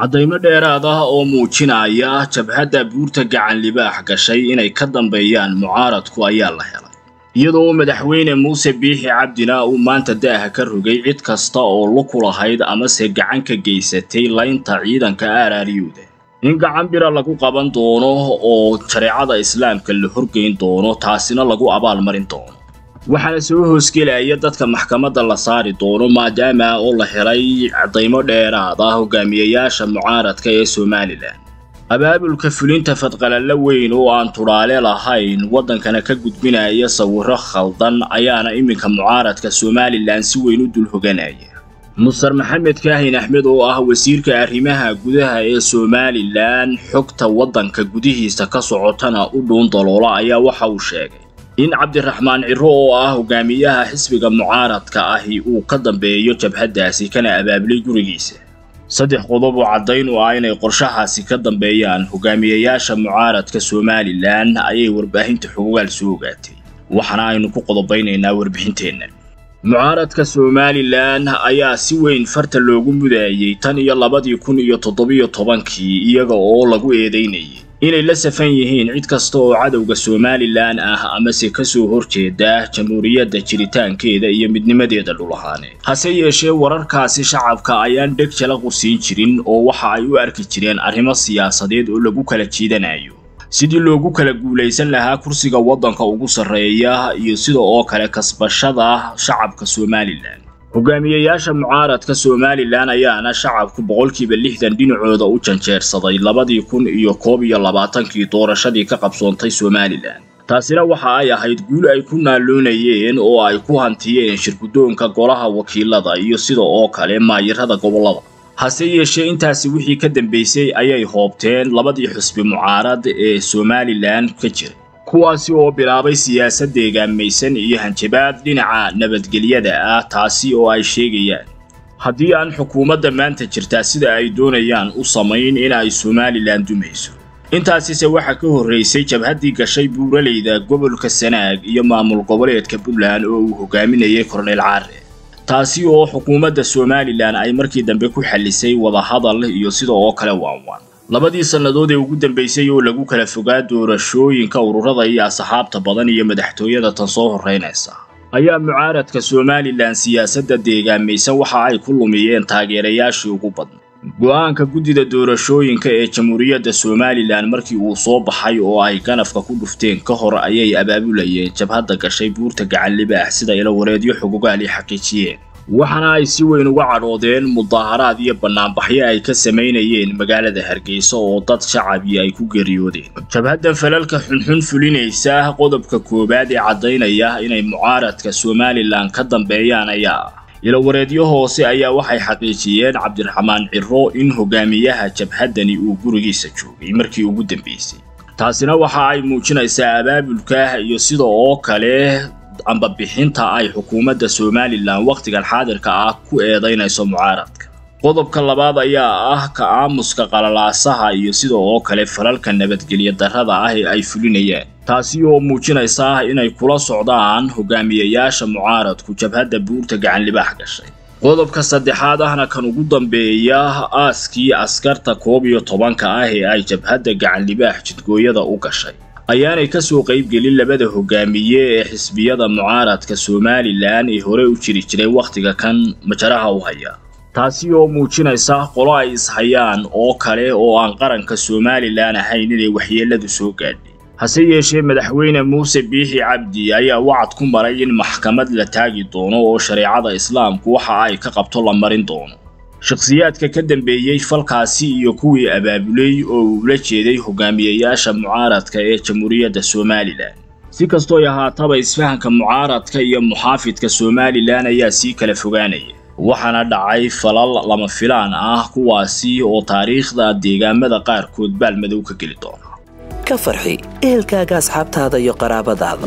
caddaymo dheeraad ah oo muujinaya jabhadda buurta gacan libaax gashay inay ka dambeeyaan mucaaradku ayaa la helay iyadoo madaxweyne muuse biixi cabdina uu maanta daaha ka rogay cid kasta oo luku lahayd amase gacan ka geysatay laynta ciidanka aaraariyuuda in gacan bira lagu qaban doono oo shareecada islaamka la horgeyn doono taasina lagu abaalmarin doono waxaana soo hoosgelaya dadka maxkamadda la saari doono maadaama oo la helay caddaymo dheeraad ah hogaamiyayaasha mucaaradka ee somalilan abaabulka fulinta fadqalalla weyn oo aan tudhaale lahayn waddankana ka gudbinaya sawirro khaldan ayaana iminka mucaaradka somalilan si weyn u dul hoganaya mustar maxamed kaahin axmed oo ah wasiirka arrimaha gudaha ee somalilan xogta waddanka gudihiisa ka socotana u dhuun daloola ayaa waxa uu sheegay in cabdiraxmaan ciro oo ah hogaamiyaha xisbiga mucaaradka ahi uu ka dambeeyo jabhaddaasi kana abaabulay gurigiisa saddex qodob oo caddayn u ah inay qorshahaasi ka dambeeyaan hogaamiyayaasha mucaaradka somalilan ayay warbaahinta xogogaal soo ogaatay waxaana aynu ku qodobaynaynaa warbixinteenna mucaaradka somalilan ayaa si weyn farta loogu mudaayey tan iyo labadii kun iyo toddobiyo tobankii iyaga oo lagu eedaynayay inay la safan yihiin cid kasta oo cadowga somalilan ah amase ka soo horjeeda jamhuuriyadda jiritaankeeda iyo midnimadeeda dhulahaaneed hase yeeshee wararkaasi shacabka ayaan dheg jala qusiin jirin oo waxa ay u arki jireen arrimo siyaasadeed oo lagu kala jiidanayo sidii loogu kala guulaysan lahaa kursiga waddanka ugu sarreeya iyo sida oo kale kasbashada shacabka somalilan hogaamiyayaasha mucaaradka somalilan ayaana shacabku boqolkiiba lixdan dhinacooda u janjeersaday labadii kun iyo koob iyo labaatankii doorashadii ka qabsoontay somalilan taasina waxa ay ahayd guul ay ku naalloonayeen oo ay ku hantiyeen shirguddoonka golaha wakiilada iyo sida oo kale maayirada gobollada hase yeeshee intaasi wixii ka dambaysay ayay hoobteen labadii xusbi mucaarad ee somalilan ka jiray kuwaasi oo bilaabay siyaasad deegaamaysan iyo hanjabaad dhinaca nabadgelyada ah taasi oo ay sheegayaan haddii aan xukuumadda maanta jirtaa sida ay doonayaan u samayn in ay somalilan dumayso intaasise waxaa ka horraysay jabhaddii gashay buuraleyda gobolka sanaag iyo maamul goboleedka puntland oo uu hogaaminayay korneyl caare taasi oo xukuumadda somalilan ay markii dambe ku xallisay wadahadal iyo sida oo kale waanwaan labadii sannadood ee ugu dambaysay oo lagu kala fogaa doorashooyinka ururada iyo asxaabta badan iyo madaxtooyada tan soo horraynaysa ayaa mucaaradka somalilan siyaasadda deegaamaysan waxa ay ku lumiyeen taageerayaashii ugu badna go'aanka guddida doorashooyinka ee jamhuuriyadda somalilan markii uu soo baxay oo ay ganafka ku dhufteen ka hor ayay abaabulayeen jabhadda gashay buurta gacan libaax sida ilo wareedyo xogogaal ay xaqiijiyeen waxaana ay si weyn uga cadhoodeen mudaaharaad iyo bannaanbaxyo ay ka samaynayeen magaalada hargeysa oo dad shacabii ay ku geeriyoodeen jabhaddan falalka xunxun fulinaysa qodobka koowaad ee caddaynaya inay mucaaradka somalilan ka dambeeyaan ayaa ah ilowareedyo hoose ayaa waxay xaqiijiyeen cabdiraxmaan ciro in hogaamiyaha jabhaddani uu gurigiisa joogay markii ugu dambaysay taasina waxa ay muujinaysaa abaabulka iyo sida oo kale amba bixinta ay xukuumadda somalilan wakhtigan xaadirka ah ku eedaynayso mucaaradka qodobka labaad ayaa ah ka aamuska qalalaasaha iyo sida oo kale falalka nabadgelyo darrada ah ee ay fulinayaan taasi oo muujinaysa inay kula socdaan hogaamiyayaasha mucaaradku jabhadda buurta gacan libaax gashay qodobka saddexaad ahna kan ugu dambeeya aaskii askarta koob iyo tobanka ah ee ay jabhadda gacan libaax jidgooyada u gashay ayaanay ka soo qaybgelin labada hogaamiye ee xisbiyada mucaaradka somalilan ee hore u jiri jiray wakhtiga kan majaraha u haya taasi oo muujinaysa qolo ay ishayaan oo kale oo aan qaranka somalilan ahayn inay waxyeelladu soo gaadhay hase yeeshee madaxweyne muuse biixi cabdi ayaa wacad ku maray in maxkamad la taagi doono oo shareecada islaamku waxa ay ka qabto la marin doono shakhsiyaadka ka dambeeyey falkaasi iyo kuwii abaabulay oo uula jeeday hogaamiyayaasha mucaaradka ee jamhuuriyadda somalilan si kastooy ahaataba isfahanka mucaaradka iyo muxaafidka somalilan ayaa sii kala fogaanaya waxaana dhacay falal lama filaan ah kuwaasi oo taariikhda deegaamada qaarkood baalmadow ka geli doona ka farxi ehelkaaga asxaabtaada iyo qaraabadaada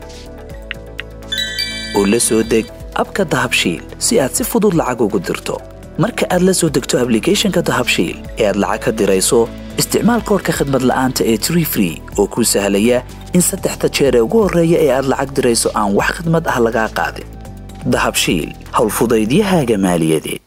oo la soo deg abka dahabshiil si aad si fudud lacag ugu dirto marka aad la soo degto ablicathonka dahabshiil ee aad lacag ka dirayso isticmaal koorka khadmad la'aanta ee tree free oo kuu sahlaya in saddexda jeer ee ugu horreeya ee aad lacag dirayso aan wax khadmad ah lagaa qaadin dahabshiil howlfudaydiyahaaga maaliyadeed